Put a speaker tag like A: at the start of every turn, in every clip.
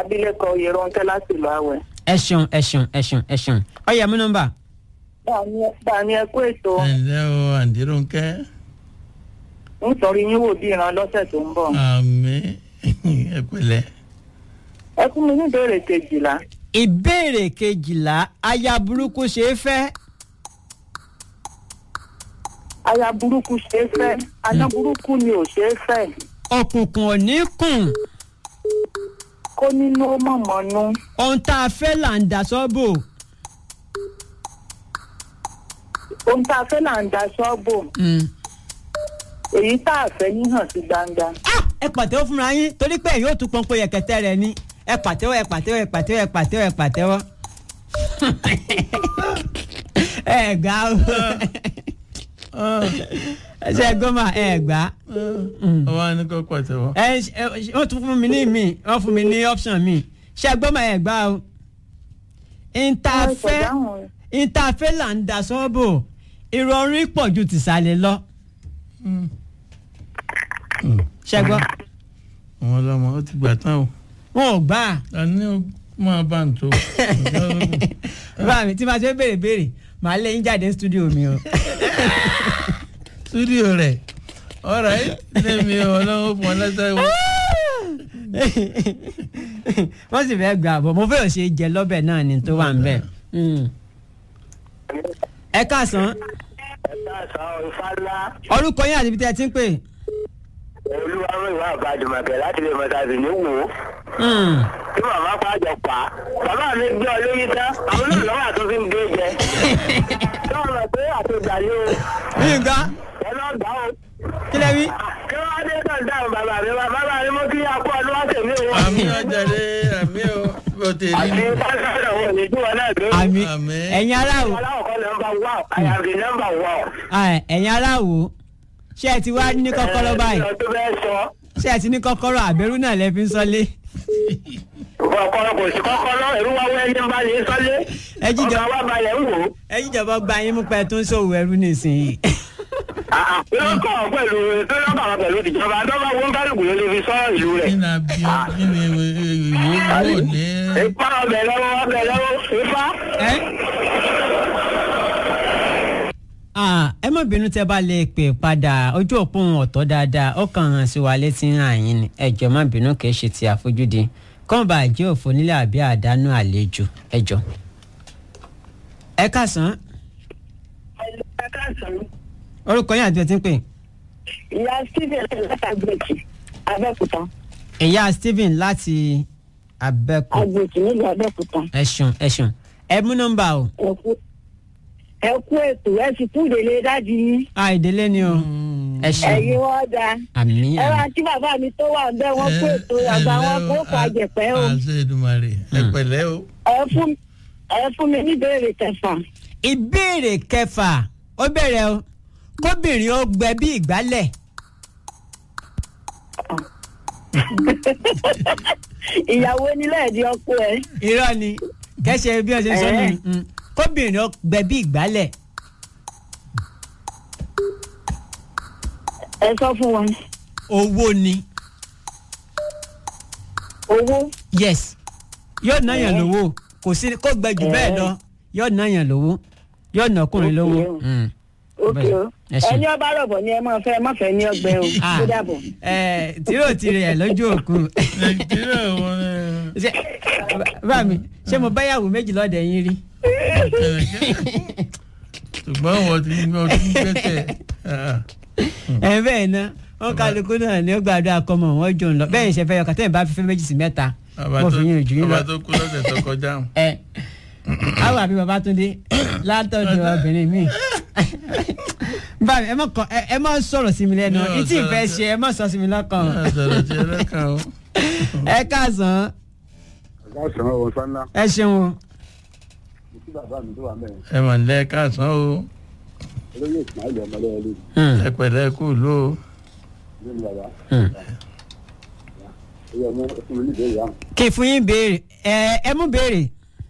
A: abilékọ Yẹ̀rọ̀nkẹ́ láti ìlú Àwẹ̀.
B: ẹ ṣeun ẹ ṣeun ẹ ṣeun ẹ ṣeun ọyẹ mú nọ́mbà
A: báàmí ẹ kú ètò
C: ẹ ǹlẹ́ o àǹtí Rónkẹ́
A: ń sọrí yín wò bí ìran lọ́sẹ̀ tó ń bọ̀.
C: àmì ẹ pẹ̀lẹ́
A: ẹ fún mi ní ìbéèrè kejìlá.
B: ìbéèrè kejìlá aya burúkú ṣe é fẹ́
A: aya burúkú ṣe é fẹ́ aná burúkú ni ò ṣe é fẹ́
B: òkùnkùn ò ní kùn
A: kó nínú ó mọ̀mọ́nú
B: ohun tá a fẹ́ là ń dà sọ́bò
A: ohun tá a fẹ́ là ń da ṣọ́ọ̀bù èyí tá a fẹ́ ní hàn sí gbangba.
B: Ah, ẹ pàtẹ́wọ́ fúnra yín torí pé yóò tún pọ́npọ́ yẹ̀kẹ́tẹ́ rẹ̀ ni ẹ pàtẹ́wọ́ ẹ pàtẹ́wọ́ ẹ pàtẹ́wọ́ ẹ pàtẹ́wọ́ ẹ pàtẹ́wọ́. ẹ gbà ó ẹ ṣe gómà ẹ gbà
C: ọwọ́ á ní kó pàtẹ́wọ́.
B: ẹ ṣe- ẹ ṣe- wọ́n tún fún mi ní mi wọ́n fún mi ní option mi ṣe gómà ẹ gbà ó. ìntàfẹ́ ìntàfẹ́ là ń da sọ́bò ìrọ̀rùn pọ̀ ju tìsàlẹ̀ lọ ṣe gbọ́
C: àwọn ọlọ́mọ ó ti gbà tán o
B: wọn ò gbà á.
C: ta ni ó máa bá ń tó.
B: bá mi tí máa ṣe béèrè béèrè màá lé yín jáde ní stúdíò mi o.
C: stúdíò rẹ̀ ọ̀rọ̀ ẹ̀ lẹ́mi ọlọ́run fún ọ lẹ́sẹ̀ wọ.
B: wọ́n sì fẹ́ gbà bọ̀ mo fẹ́ ò ṣe jẹ lọ́bẹ̀ náà ni tó wà ń bẹ̀. ẹ káàsán
D: ẹ káàsán ìfàlà
B: orúkọ yín àti ibi tí ẹ ti ń pè.
D: olúwarò ìwà àbájọmọkẹ láti lè mọta sí ní wò ó
B: Hmm.
D: tí màmá pàjọ pa bàbá mi gbé ọ lóyún tán àwọn náà lọ́wọ́ àtúntò ń gbé jẹ sọ́wọ́n mọ̀ pé àtúgbà ni o
B: yínká
D: ẹ lọ́ọ́ gbà ó.
B: kí lẹ wí.
D: kí wọ́n á dé tán dáhùn bàbá mi wá bàbá mi mú kí akó ọdún wá tèmi o.
C: àmì ọjàre àmì o bó ti rí
D: àti
C: ni.
D: pásítọ̀ wọn ò ní tí wọn náà gbé.
B: àmì
C: Àmín.
B: ẹ̀yin aráàwò
D: aláwọ̀ kan nọ́mbà wà àyàfi nọ́mbà wà.
B: ah, ẹ̀yin aráàwò ṣé ẹ ti wá ní kọ́kọ́rọ́ báyìí
D: ẹ tó bẹ́ẹ̀ sọ
B: ṣé ẹ ti ní kọ́kọ́rọ́ àbẹ̀rù náà lẹ fi ń sọlé.
D: kọ́kọ́rọ́ kò sí kọ́kọ́rọ́ ẹ̀rú wa wẹ́ ẹni bá ní sọ́lé.
B: Ẹ jíjọ.
D: ọ̀gá wa balẹ̀ ń wò ó.
B: ẹ̀yin ìjọba gba yín mú pẹ́ tó ń ṣòwò ẹrú nísìnyí.
D: lọ́kọ̀ pẹ̀lú lọ́kọ̀ pẹ̀lú ìjọba tó bá wọ́n kálukú ló lè fi sọ ìlú rẹ̀.
C: kí ni a bí ọ kí ni ìwé wò ní.
D: ipa ọbẹ̀ lọ́wọ́ ọbẹ̀ lọ́wọ́ ipa.
B: ẹ Ah, ẹ má bínú tẹ́ bá lè pè padà ojú òpó ohun ọ̀tọ̀ dáadáa ó kàn hàn sí wa létí hàn yín ni ẹ jọ̀ọ́ má bínú kìí ṣe ti àfojúdi kọ́ńbà àjẹ́ òfò nílẹ̀ àbí àdánù àlejò ẹ jọ̀ọ́. ẹ káàsán orúkọ yín àti ẹ ti ń pè
A: ìyá stephen látàgbèjì abẹ́òkúta
B: ìyá Stephen láti abẹ́kù
A: agbèjì nílùú abẹ́òkúta
B: ẹ ṣeun ẹ ṣeun ẹ mú nọ́mbà o
A: ẹ kú ẹ kú ètò ẹ sì kú ìdílé dájú yín
B: a ìdílé ni o ẹ ṣeun
A: ẹ̀yin wọn da
B: àmì
A: ẹ wá
B: àmì
A: tí bàbá mi tó wà bẹ́ẹ̀ wọ́n kú ètò àgbà wọn kó fàjẹpẹ́ o
C: àṣẹ Èdùmàrè ẹ pẹ̀lẹ́ o.
A: ẹ fún ẹ fún mi ní ìbéèrè kẹfà
B: ìbéèrè kẹfà ó bẹ̀rẹ̀ o kóbìnrin ó gbẹ bí ìgbálẹ̀
A: ìyàwó nílẹ̀ di ọkọ ẹ
B: irọ́ ni kẹ́sẹ̀ bí wọ́n ṣe sọ
A: Eh.
B: ni mm. kóbìnrin ó gbẹ bí ìgbálẹ̀
A: ẹ sọ fún wọn
B: owó ni
A: owó
B: yes yóò náyàn
A: Eh.
B: lówó kò sí kó gbẹ jù bẹ́ẹ̀ lọ yóò náyàn lówó yóò ná ọkùnrin lówó.
A: Okay.
B: Mm.
A: òkè o
B: Ẹ ṣé.
A: ẹni ọba rọ̀bọ̀ ni ẹ máa fẹ́ ẹ má fẹ́ ní ọgbẹ́ o
B: Ah,
A: tó dàbọ̀.
B: eh, tìrò tirẹ̀ ẹ̀ lójú òkú
C: nàìjíríà wọn
B: Ṣé- bá mi ṣé mo báyàwó méjì lọ́dẹ̀ yín rí.
C: ṣùgbọ́n wọ́n ti wọ́n ti ń gbẹ́sẹ̀.
B: ẹ bẹ́ẹ̀ ná wọn kálukú náà ni ó gbàdúrà kọ́mọ wọn jò ń lọ bẹ́ẹ̀ ṣe fẹ́ yọ kàtẹ́yìn bá fífẹ́ méjì sí mẹ́ta mo fi yín ojú yín lọ.
C: bàbá tó kú lọ́sẹ̀ tó kọjá.
B: ẹ àwọn àbí Babátúndé látọ̀dọ̀ obìnrin mi báyìí ẹ má kọ ẹ ẹ má sọ̀rọ̀ sí mi lẹ́nu
C: Yóò
B: ìtì ìfẹ́
C: sọ̀rọ̀
B: ṣe ẹ má sọ sí mi lọ́kàn
C: sọ̀rọ̀ tí ẹlẹ́kàn o.
B: ẹ káàsán
E: ọ̀gá ọ̀sán ọ̀hún sánlá
B: ẹ ṣeun o.
E: mo kí bàbá mi tó wà mẹ́rin
C: ẹ mà lẹ́ káàsán o
E: olóyè ìsmáìlì ọmọlẹ́wọ̀ lórí
B: Hmm,
C: ẹ pẹ̀lẹ́ kú ló o.
E: lórí bàbá
B: hmm.
E: oyè ọmọ fún mi níbẹ̀ ìyá
B: kì í fún yín béèrè ẹ ẹ mú béèrè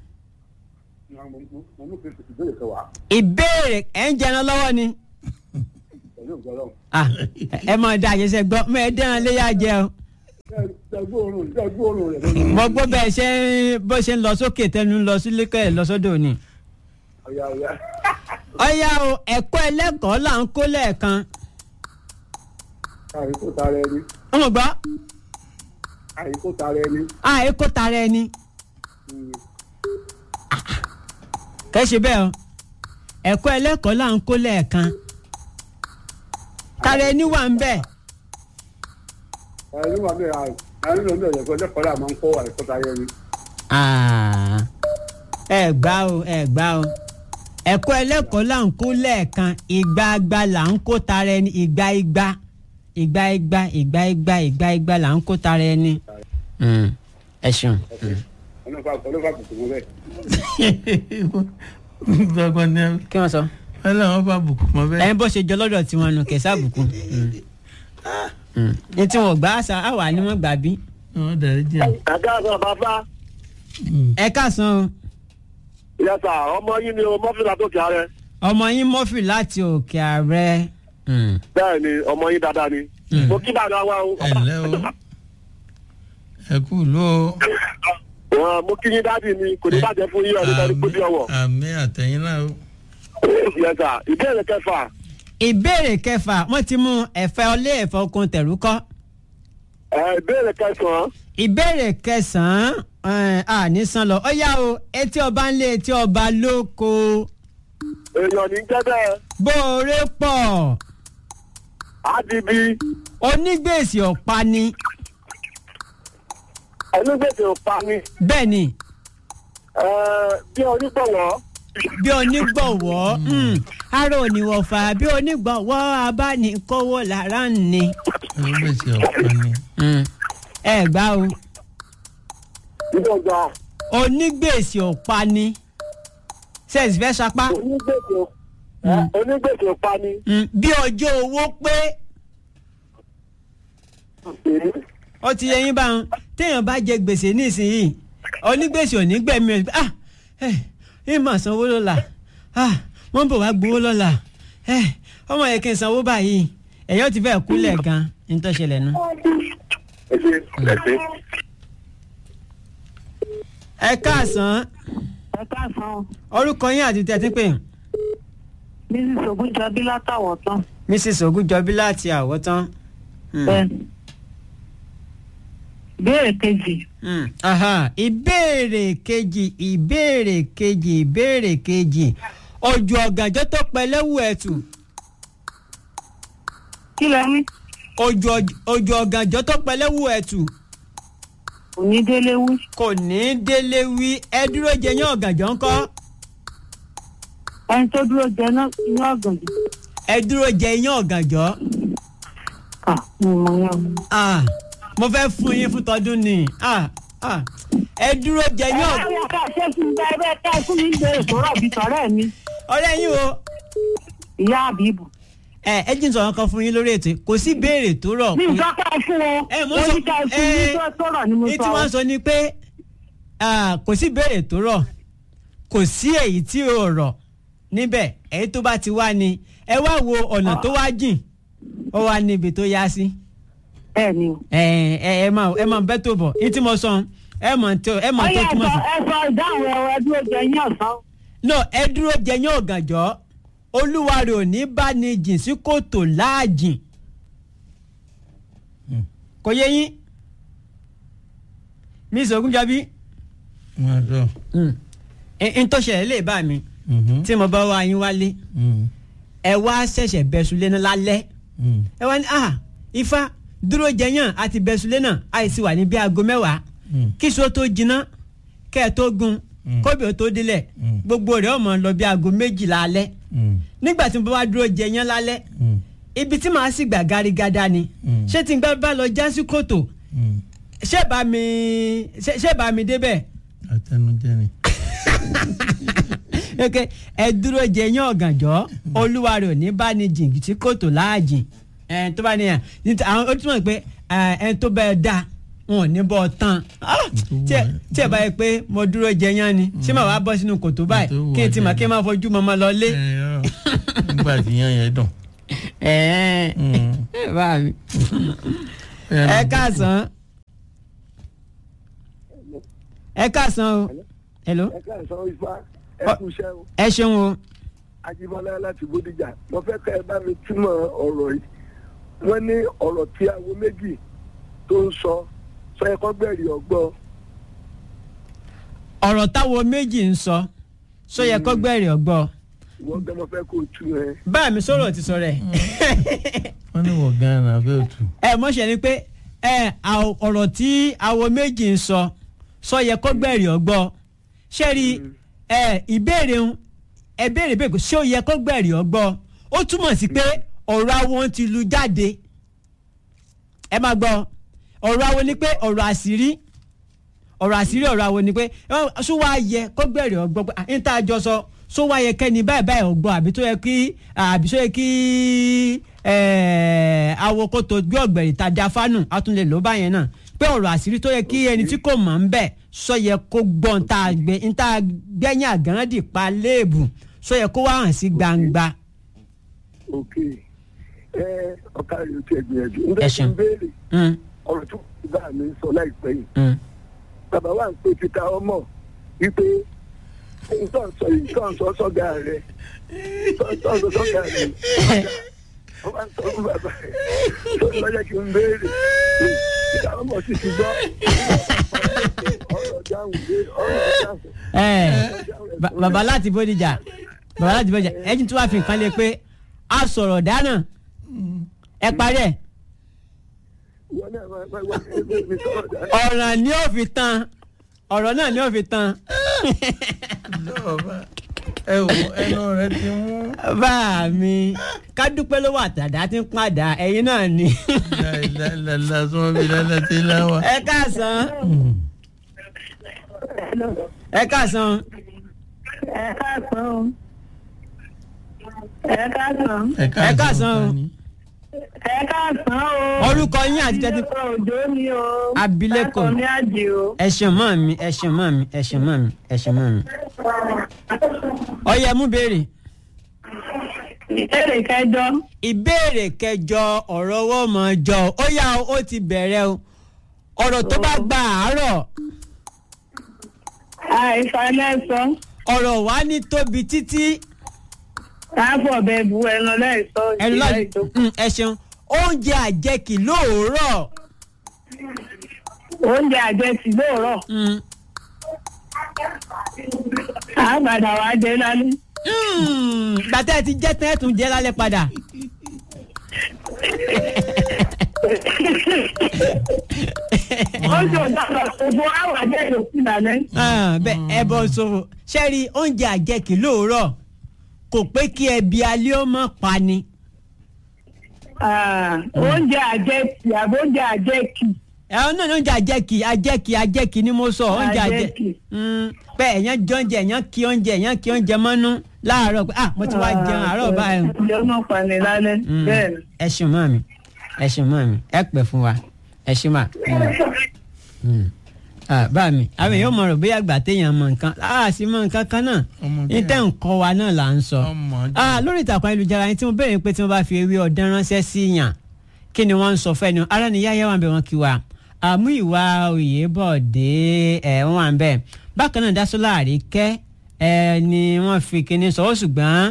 E: mo mú kí n tètè béèrè kẹwàá
B: ìbéèrè ẹ ń jẹun lọ́wọ́ ni
E: pẹ̀lú ògbọ́lọ́hùn
B: Ah, ẹ mọ̀ ọ́ da àjẹsẹ̀ gbọ́ mọ̀ ẹ dẹ́ran léyà jẹ o
E: gbóòórùn gbóòórùn rẹ̀ lórí
B: mo gbọ́ bẹ́ẹ̀ ṣe ń bó ṣe ń lọ sókè tẹnu ń lọ sílé kẹ́ ẹ̀ lọ sódò ni.
E: ọ̀yà ọ̀yà.
B: ọ̀yá o ẹ̀kọ́ ẹlẹ́kọ̀ọ́ là ń kó lẹ́ẹ̀kan.
E: àìkú tara ẹni
B: ọmọ gbọ́
E: àìkú tara ẹni.
B: àìkó tara ẹni kẹ́ ṣe bẹ́ẹ̀ o ẹ̀kọ́ ẹlẹ́kọ̀ọ́ là ń kó lẹ́ẹ̀kan. tara ẹni wà ń bẹ̀.
E: àìní wà bẹ́ẹ̀ àìní ló ń bẹ̀rẹ̀ ẹ̀kọ́ ẹlẹ́kọ̀ọ́ là máa ń kó àìkú tara ẹni.
B: Ah, ẹ gbá o ẹ gbá o ẹ̀kọ́ ẹlẹ́kọ̀ọ́ là ń kó lẹ́ẹ̀kan ìgbà agba là ń kó tara ẹni ìgbà igba ìgbà igba ìgbà igba ìgbà igba là ń kó tara ẹni. Mm, ẹ ṣeun.
E: ọlọ́fà ọlọ́fà kùkù mọ́ bẹ́ẹ̀.
C: gbọ́gbọ́n ní
B: kí wọ́n sọ.
C: ọlọ́run bá bùkún mọ́ bẹ́ẹ̀.
B: ẹyin bó ṣe jọ lọ́dọ̀ tiwọn nù kẹsà àbùkù. ní tí wọn gbà àṣà àwà ni wọn gbà bí.
C: wọ́n darí jẹ́
D: ẹ̀ka àgbà bàbá
B: ẹ káàsán o
D: ìyàtà ọmọ yín ni o mọ́fìlà tó kí ààrẹ
B: ọmọ yín mọ́fì láti òkè ààrẹ. Mm.
D: bẹ́ẹ̀ ni ọmọ yín dáadáa ni mo kí bàbá wa o.
C: ẹ ǹlẹ́ o ẹ kú ló
D: Wọn, mo kí yín dáàdì mi kò ní bàjẹ́ fún yín ọdún tó ní kó bí ọwọ́.
C: àmì àtẹ̀yìn náà o.
D: ìyàtà ìbéèrè kẹfà
B: ìbéèrè kẹfà wọ́n ti mú ẹ̀fẹ́ ọlé ẹ̀fọ́ okun tẹ̀rú kọ́.
D: ẹ ìbéèrè kẹsàn-án
B: ìbéèrè kẹsàn-án ẹ̀, àní san lọ ó yá o etí ọba ń lé etí ọba lóko
D: èèyàn ní jẹ́ bẹ́ẹ̀
B: bóore pọ̀
D: àdìbí
B: onígbèsè ọ̀pá ni
D: ẹnugbèsè òpa ni
B: bẹ́ẹ̀ ni
D: ẹ, bí onígbọ̀wọ́
B: bí onígbọ̀wọ́ mm, ara òníwọ̀fà bí onígbọ̀wọ́ abánikówó lára ń ni.
C: onígbèsè ọ̀pá ni.
B: Mm, ẹ gbá o
D: ìdọ̀gba
B: onígbèsè ọ̀pá ni sẹ́ẹ̀sì fẹ́ sapá
D: onígbèsè ò- ẹ, onígbèsè òpa ni
B: Mm, bí ọjọ́ owó pé ó ti yẹ yín bá wọn téèyàn bá jẹ gbèsè nísìnyìí onígbèsè ò ní gbẹ̀mí ẹ̀ ah ẹ̀ ẹ̀ mà sanwó lọ́la ah wọ́n bọ̀ wá gbowó lọ́la ẹ̀ ọmọ yẹn kí n sanwó báyìí ẹ̀yọ́ ti fẹ́ kúlẹ̀ gan ní tó ṣẹlẹ̀ nu.
D: ẹ ṣe ẹ ṣe.
B: ẹ káàsán
A: ẹ káàsán
B: orúkọ yín àti tẹ́tí pé
A: mrs ogunjọbí látàwọ̀ tán
B: mrs ogunjọbí láti àwọ̀tán. Mm.
A: bẹ́ẹ̀ ìbéèrè kejì
B: Mm. Aha. ìbéèrè kejì ìbéèrè kejì ìbéèrè kejì ojú ọ̀gànjọ́ tó pẹlẹ́wù ẹ̀tù
A: kí lẹ ní
B: ojú ọj- ojú ọ̀gànjọ́ tó pẹlẹ́wù ẹ̀tù
A: onídélé wí
B: kò ní í délé wí ẹ dúró jẹ yán ọ̀gànjọ́ ńkọ́
A: ẹni tó dúró jẹ náà ní ọ̀gànjọ́
B: ẹ dúró jẹ yán ọ̀gànjọ́
A: kà ní ìmọ̀ yẹn o.
B: Ah, mo fẹ́ fún yín fún tọdún ni Ah, ah. ẹ dúró jẹ yán ọ̀gànjọ́
A: ẹ ká ṣe fún mi bẹ́ẹ̀ ká fún mi ìbéèrè tó rọ̀ bí tọ̀rẹ́ mi
B: ọ̀rẹ́ yín o
A: ìyá àbíbù.
B: ẹ ẹ jí n sọ̀rọ̀ kan fún yín lórí ètò yìí. kò sí béèrè tó rọ̀
A: mi
B: kò-
A: nǹkan ká fún wọn
B: ẹ mo
A: mo
B: sọ
A: ní ká fún mi
B: ẹ
A: tó tó rọ̀ ni mo
B: ní
A: sọ.
B: tí wọ́n sọ ni pé ah, kò sí béèrè tó rọ̀ kò sí èyí tí ò rọ̀ níbẹ̀ èyí tó bá ti wá ni ẹ wá wo ọ̀nà tó wá jìn ó wá níbi tó yá sí
A: bẹ́ẹ̀ ni o.
B: ẹ ẹ ẹ máa ẹ máa bẹ́ tó bọ̀ ní tí mo sọ ẹ mọ̀ tó ẹ mọ̀ tó
A: ọyẹ
B: túmọ̀
A: ẹsọ
B: sí.
A: ẹsọ ìdáhùn ẹwọ ẹdún oúnjẹ yín ọ̀sán.
B: no ẹ dúró jẹyán ọ̀gànjọ́ olúwa rẹ̀ ò ní bá ní jìn sí kòtò láàjìn kò yẹ yín miss ogunjabi
C: máa dọ̀.
B: n tó ṣẹlẹ̀ lè bá mi
C: Mhm.
B: tí mo bá wá yín wálé
C: Mhm.
B: ẹ wá ṣẹ̀ṣẹ̀ bẹ̀sùlé náà lálẹ́
C: Mhm.
B: ẹ wá ní ah ifá dúró jẹyàn àti bẹ̀sùlé náà àìsí wà ní bí aago mẹ́wàá
C: Mm.
B: kíso tó jiná kẹ́ ẹ tó gun
C: Mm.
B: kóbi ó tó délẹ̀
C: Mm.
B: gbogbo rẹ̀ ọmọ lọ bí aago méjìlá alẹ́
C: Mhm.
B: nígbà tí mo bá wá dúró jẹyàn lálẹ́
C: Mhm.
B: ibi tí màá sì gbà garigada ni
C: Mm.
B: ṣé tí n gbà bá lọ já sí kòtò
C: Mhm.
B: ṣé bá mi ṣé ṣé bá mi débẹ̀
C: àtẹnujẹ ni.
B: ok ẹ dúró jẹ yín ọ̀gànjọ́ olúwa rẹ̀ ò ní bá ní jìn sí kòtò láàjìn ẹ tó bá níyàn níta àwọn ó túmọ̀ pé ẹ ẹ tó bẹ́ẹ̀ da wọn ò ní bọ́ tán Ah, tí ẹ tí ẹ bá yẹ pé mo dúró jẹ yán ni ṣé màá wá bọ́ sínú kòtò báyìí
C: Ètò wù
B: kí n ti mà
C: ọ̀jẹ̀
B: kí n máa fojú mọ́mọ́ lọ lé.
C: ẹ yọ nígbà tí yán yẹn dùn.
B: ẹ
C: Mm.
B: ẹ bá mi
C: Ẹ
B: ẹ káàsán ẹ káàsán o hello
E: ẹ káàsán ifá ẹ
B: Ọ-
E: kú iṣẹ́ o
B: ẹ ṣeun o
E: ajíbọ́lá láti bódìjà mo fẹ́ kẹ́ ẹ bá mi túmọ̀ ọ̀rọ̀ yìí wọ́n ní ọ̀rọ̀ tí awo méjì tó ń sọ sọ ẹ kọ́ gbẹ̀rì ọgbọ́n
B: ọ̀rọ̀ táwọn méjì ń sọ sọ yẹ kó gbẹ̀rì ọgbọ́
E: ìwọ́n gbẹ́ mo fẹ́ kó o tú ẹ.
B: báà mi sọ̀rọ̀ ti sọ rẹ̀
C: wọ́n ní wọ̀ gan-an fẹ́ tù.
B: ẹ mọ̀ṣẹ́ ni pé ẹ àw- ọ̀rọ̀ tí àwọn méjì ń sọ sọ yẹ kó gbẹ̀rì ọgbọ́ ṣé rí ẹ ìbéèrè ń ẹ béèrè bẹ́ẹ̀ kó ṣé ó yẹ kó gbẹ̀rì ọgbọ́ ó túmọ̀ sí pé ọ̀rọ̀ àwọn ti lu jáde ẹ máa gbọ́ ọ̀rọ̀ àwọn ni pé ọ̀rọ̀ àṣírí ọ̀rọ̀ àṣírí ọ̀rọ̀ àwọn ni pé ẹ, ṣó wá yẹ kó gbẹ̀rì ọgbọ́ pé à ń tá a jọ sọ ṣó wá yẹ kẹ́ni báyìí báyìí ọgbọ́ àbí tó yẹ kí àbí tó yẹ kí ẹ, awo kó tó gbé ọ̀gbẹ̀rì tajà fánù a tún lè lò báyẹn náà pé ọ̀rọ̀ àṣírí tó yẹ kí ẹni tí kò mọ̀ ń bẹ̀ sọ yẹ kó gbọ́ ń tá a gbé ń tá a gbẹ́yìn àgànràdì pa léèbù sọ yẹ kó wá hàn sí gbangba.
E: ok ẹ ọ̀ka rẹ̀ ó ti ẹ̀ gbìyànjú ń
B: Ẹ
E: bẹ́ẹ̀ kí
B: ṣeun.
E: n béèrè
B: Mm,
E: ọ̀rọ̀ tó kù bá mi sọ láìpẹ́ yìí
B: mm.
E: bàbá wa ń pè títa ọmọ wípé nǹkan sọ yìí nǹkan sọ sọ́gà rẹ̀ nǹkan sọ sọ́gà rẹ̀ wọ́n bá ń sọ fún bàbá rẹ̀ tó ń lọ́jọ́ kí n béèrè títa ọmọ sì ti gbọ́ ọ̀rọ̀ dáhùn dé ọ̀rọ̀ dáhùn.
B: ẹ ba- bàbá láti bódìjà bàbá láti bódìjà ẹni tí wàá fi nǹkan lé pé a sọ̀rọ̀ dáná ẹ parí ẹ̀
E: wọ́n náà máa máa wá ẹgbẹ́ mi sọ̀rọ̀ dáhùn.
B: ọ̀ràn ni ó fi tán ọ̀rọ̀ náà ni ó fi tán
C: lọ́ọ̀bá ẹ wò ẹnu rẹ ti mú.
B: bá mi ká dúpẹ́ ló wà tàdá tí ń padà ẹ̀yin náà ni
C: láìláìláìlá sọ́wọ́n bíi lálẹ́ tí láwà.
B: ẹ káàsán ẹ káàsán
A: ẹ káàsán o ẹ káàsán
B: Ẹ káàsán o.
A: ẹ káàsán o.
B: orúkọ yín àti tẹ́tí
A: abilékọ òjò ni o.
B: Abilékọ.
A: Bákan ní àjì o.
B: ẹ ṣeun mọ́ mi ẹ ṣeun mọ́ mi ẹ ṣeun mọ́ mi ẹ ṣeun mọ́ mi ọyẹ mú béèrè.
A: ìbéèrè kẹjọ.
B: ìbéèrè kẹjọ ọ̀rọ̀ owó mọ̀ jọ ó yá o, ó ti bẹ̀rẹ̀ o ọ̀rọ̀ tó bá gba àárọ̀
A: àìsàlẹ̀sọ.
B: ọ̀rọ̀ wa ní tóbi títí
A: káàbọ̀ bẹ́ẹ̀ bu ẹran lẹ́ẹ̀sọ́
B: ẹnu
A: ìjìnlẹ̀
B: láti
A: ìjókòó.
B: Mm, ẹ ṣeun oúnjẹ àjẹkì lóòrọ̀
A: oúnjẹ àjẹsí lóòrọ̀.
B: Mm,
A: àgbàdà wàá jẹ lálẹ́.
B: mm, gbàtẹ́ ẹ ti jẹ́ tán ẹ̀ tún jẹ́ lálẹ́ padà
A: oúnjẹ òjàgbà gbogbo àwọn àjẹ yòókù lálẹ́.
B: Ah, bẹ́ẹ̀ ẹ bọ́ sọ̀rọ̀ ṣẹ́rí oúnjẹ àjẹkì lóòrọ̀ kò pé kí ẹbí alẹ́ ó mọ̀ pa ni.
A: Ah, oúnjẹ àjẹsí àbí oúnjẹ àjẹkì.
B: ẹ̀rọ náà ní oúnjẹ àjẹkì àjẹkì àjẹkì ni mo sọ oúnjẹ àjẹkì
A: Àjẹkì.
B: pé èèyàn jẹ oúnjẹ èèyàn kí oúnjẹ èèyàn kí oúnjẹ mọ́nú láàárọ̀ pé ah mo ti wá jẹun àárọ̀ báyìí.
A: oúnjẹ ọmọ pani lálẹ́
B: Mm.
A: bẹ́ẹ̀ ni.
B: ẹ ṣeun mọ́ mi ẹ ṣeun mọ́ mi ẹ pẹ́ fún wa ẹ ṣeun mà. Mm. Ah, bá mi àwọn èèyàn mọ̀ rò bóyá àgbà téèyàn mọ nǹkan a sì mọ nǹkan kan náà
C: Ọmọ bí
B: ní tẹ́ ń kọ́ wa náà là ń sọ.
C: ọmọ jù.
B: Ah, lórí ìtàkùn ayélujára yẹn tí mo béèrè pé tí wọ́n bá fi ewé ọ̀dán ránṣẹ́ sí yàn kí ni wọ́n ń sọ fẹ́ni ara ni yáyá wà ń bẹ̀ wọ́n kí wa àmú ìwà Oyèbọ̀dé ẹ̀ wọ́n wà ń bẹ̀ bákan náà Dásọ́lá Àríkẹ́ ẹ̀ ni wọ́n fi kíní sọ ó ṣùgbọ́n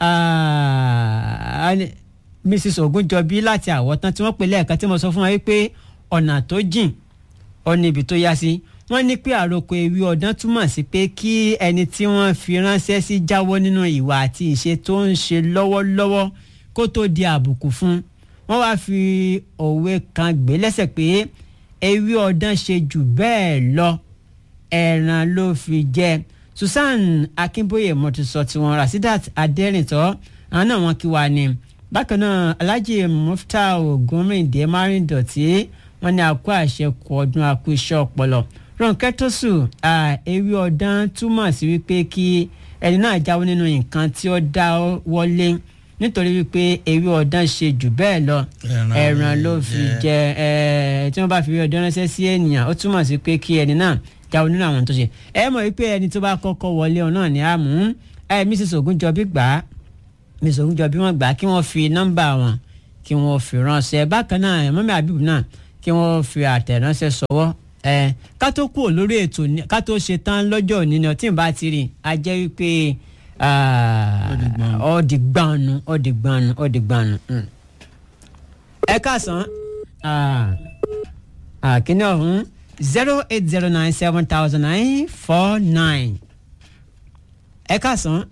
B: ah, Mrs Ogunjọbí láti àwọ̀tán tí wọ́n pè lẹ́ẹ̀kan tí mo sọ fún wa wípé ọ̀nà tó jìn ó ní ibi tó yá sí wọ́n ní pé àròkọ ewì ọ̀dán túmọ̀ sí pé kí ẹni tí wọ́n fi ránṣẹ́ sí jáwọ́ nínú ìwà àti ìṣe tó ń ṣe lọ́wọ́lọ́wọ́ kó tó di àbùkù fún wọ́n wáá fi òwe kan gbé lẹ́sẹ̀ pé ewì ọ̀dán ṣe jù bẹ́ẹ̀ lọ ẹ̀ràn ló fi jẹ Susan Akínbóyè mo ti sọ tiwọn Rasidat Adẹ́rìntọ́ àwọn náà wọ́n kí wa ni bákan náà Alhaji Mufta Ogunrinde Márìndọ̀tí wọ́n ní àkó àṣekù ọdún àkó iṣẹ́ ọpọlọ Ronke Tosu ewì ọ̀dán túmọ̀ sí wípé kí ẹni náà jáwọ́ nínú nǹkan tí ó dá wọlé nítorí wípé ewì ọ̀dán ṣe jù bẹ́ẹ̀ lọ
C: Ẹran
B: ẹran ló
C: ló
B: fi
C: jẹ.
B: jẹ ẹ tí wọ́n bá fi ewì ọ̀dán ránṣẹ́ sí ènìyàn ó túmọ̀ sí pé kí ẹni náà jáwọ́ nínú àwọn tó ṣe ẹ mọ̀ wípé ẹni tó bá kọ́kọ́ wọlé ọ náà ní àmú ẹ Mrs Ogunjọbí gbà á Mrs Ogunjọbí wọ́n gbà á kí wọ́n fi nọ́mbà wọn kí wọ́n fi ránṣẹ́ bákan náà mọ́mí àbíbù náà kí wọ́n fi àtẹ̀ránṣẹ́ sọwọ́ ẹ ká tó kúrò lórí ètò ní- ká tó ṣe tán lọ́jọ́ òní ni ọtí bá ti rí a jẹ́ wípé ọ̀dì gbanu ọ̀dì gbanu ọ̀dì gbanu. mm. ẹ káàsán kíní ọ̀hún zero eight zero nine seven thousand nine four nine ẹ káàsán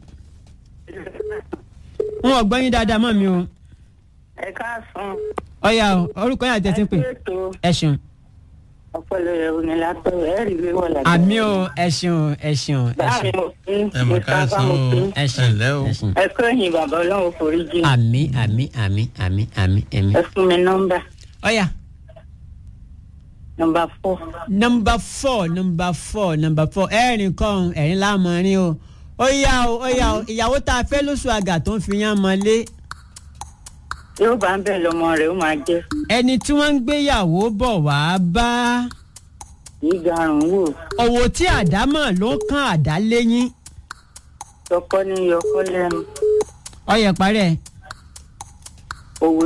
B: wọn ò gbọ́ yín dáadáa mọ́ mi o
A: ẹ káàsán
B: ọ̀ya o orúkọ yín àti ẹ̀ ti ń pè
A: ètò
B: ẹ ṣeun
A: ọpọlọ rẹ ò ní látọ ẹ rí ìwé wọ lágbára.
B: àmì o ẹ ṣeun ẹ ṣeun ẹ
A: báà mi
B: ṣeun
A: mo fi
C: ẹ mọ̀ ká san o
B: ẹ
C: ẹ
B: ṣeun
C: ǹlẹ́ o
B: ẹ ṣeun.
A: ẹ kọ́ ẹ̀yìn bàbá ọlọ́run forí jì
B: àmì àmì àmì àmì àmì àmì.
A: ẹ fún mi nọ́mbà
B: ọ̀ya
A: nọ́mbà fọ́
B: nọmba four nọmba four nọmba four ẹ̀rín kan ẹ̀rín lámọ̀rin o ó yá o ó yá o ìyàwó tá a fẹ́ lóṣù àgà tó ń fi yán mọ́lé
A: yóò bá ń bẹ̀ lọ́mọ rẹ̀ ó máa jẹ́
B: ẹni tí wọ́n ń gbéyàwó bọ̀ wá bá
A: ìgarùn wò
B: òwò tí àdámọ̀ ló kàn àdá léyìn
A: tọkọ ní yọkọ lẹ́nu
B: ọyẹ parẹ́
A: òwò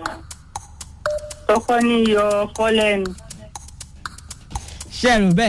A: tọkọ ní yọkọ lẹ́nu
B: ṣẹ́ẹ̀rù bẹ́ẹ̀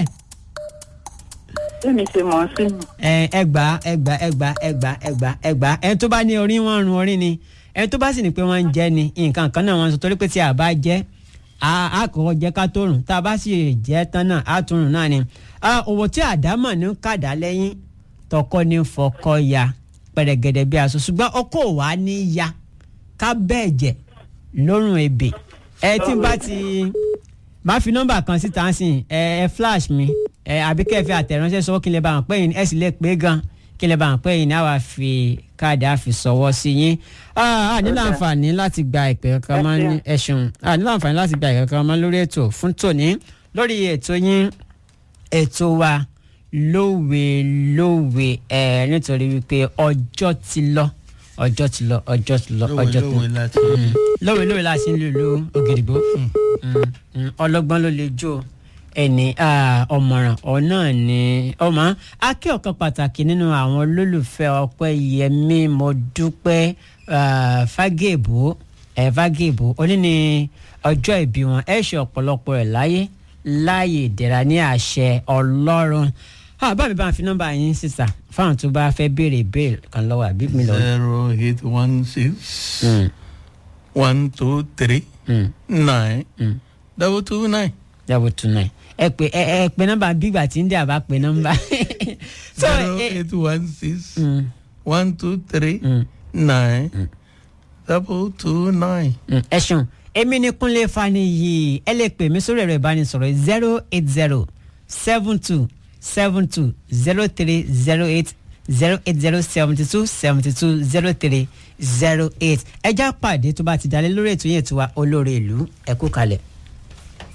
A: tèmi ṣe mọ̀ ọ́ sí mi.
B: ẹ ẹgbà ẹgbà ẹgbà ẹgbà ẹgbà ẹgbà ẹni tó bá ní orí wọn run orí ni ẹni tó bá sì ní pé wọn ń jẹ ni nǹkan kan náà wọn sọ torí pé tí a bá jẹ a a kọ́kọ́ jẹ ká tó rùn tá a bá sì jẹ tán náà a tún rùn náà ni Ah, òwò tí àdámọ̀ ní kàdá lẹ́yìn tọkọ ní fọkọ ya pẹ̀rẹ̀gẹ̀dẹ̀ bí aṣọ ṣùgbọ́n ọkọ wa ní ya ká bẹ́ẹ̀ jẹ lórùn ebè ẹ tí n bá ti máa fi nọ́mbà kan síta sí ẹ ẹ flash mi ẹ àbí kẹ́ ẹ fi àtẹ̀ránṣẹ́ sọ kí n lè bá wọn pẹ́ yín ẹ sì lè pé gan kí n lè bá wọn pẹ́ yín ní àwa fi káàdì àfi sọ̀wọ́ sí yín a ní láǹfààní láti gba ìpè kankan mọ́ ní ẹ̀sùn a ní láǹfààní láti gba ìpè kankan mọ́ lórí ètò fún tòní lórí ètò yín ètò wa lówe lówe ẹ nítorí wípé ọjọ́ ti lọ ọjọ́ ti lọ ọjọ́ ti lọ
C: lówe
B: ọjọ́ ti lọ
C: lówe láti
B: lówe lówe la ṣe ń lò lò ògìrìbó Mm, ọlọ́gbọ́n ló lè jó ẹni ah, ọ̀mọ̀ràn ọ̀nà ni ọmọ akẹ́ ọ̀kan pàtàkì nínú àwọn olólùfẹ́ ọpẹ́ yẹmí mo dúpẹ́ ah, fagébó ẹ̀ fagébó oní ni ọjọ́ ìbí wọn ẹ̀ ṣe ọ̀pọ̀lọpọ̀ ẹ̀ láyé láàyè ìdẹ̀ra ní àṣẹ ọlọ́run Ah, bá mi bá ń fi nọ́mbà yín sísà fáwọn tó bá fẹ́ béèrè ìbéèrè kan lọ́wọ́ àbí mi lọ́wọ́.
C: zero eight one six
B: Mm,
C: one two three
B: mm,
C: nine
B: mm.
C: double two nine
B: double two nine ẹ pè ẹ ẹ pè nọ́mbà bígbà tí ń dé àbá pè nọ́mbà. so
C: zero
B: ẹ
C: eight one six
B: mm,
C: one two three
B: mm,
C: nine double two nine.
B: mm, ẹ ṣeun èmi ni kúnlé faniyi ẹ lè pè mí sórí ẹ̀rọ ìbánisọ̀rọ̀ zero eight zero seven two seven two zero three zero eight zero eight zero seventy two seventy two zero three zero eight ẹ já pàdé tó bá ti dalẹ̀ lórí ètò yẹn tó wa olóore ìlú ẹ kú kalẹ̀.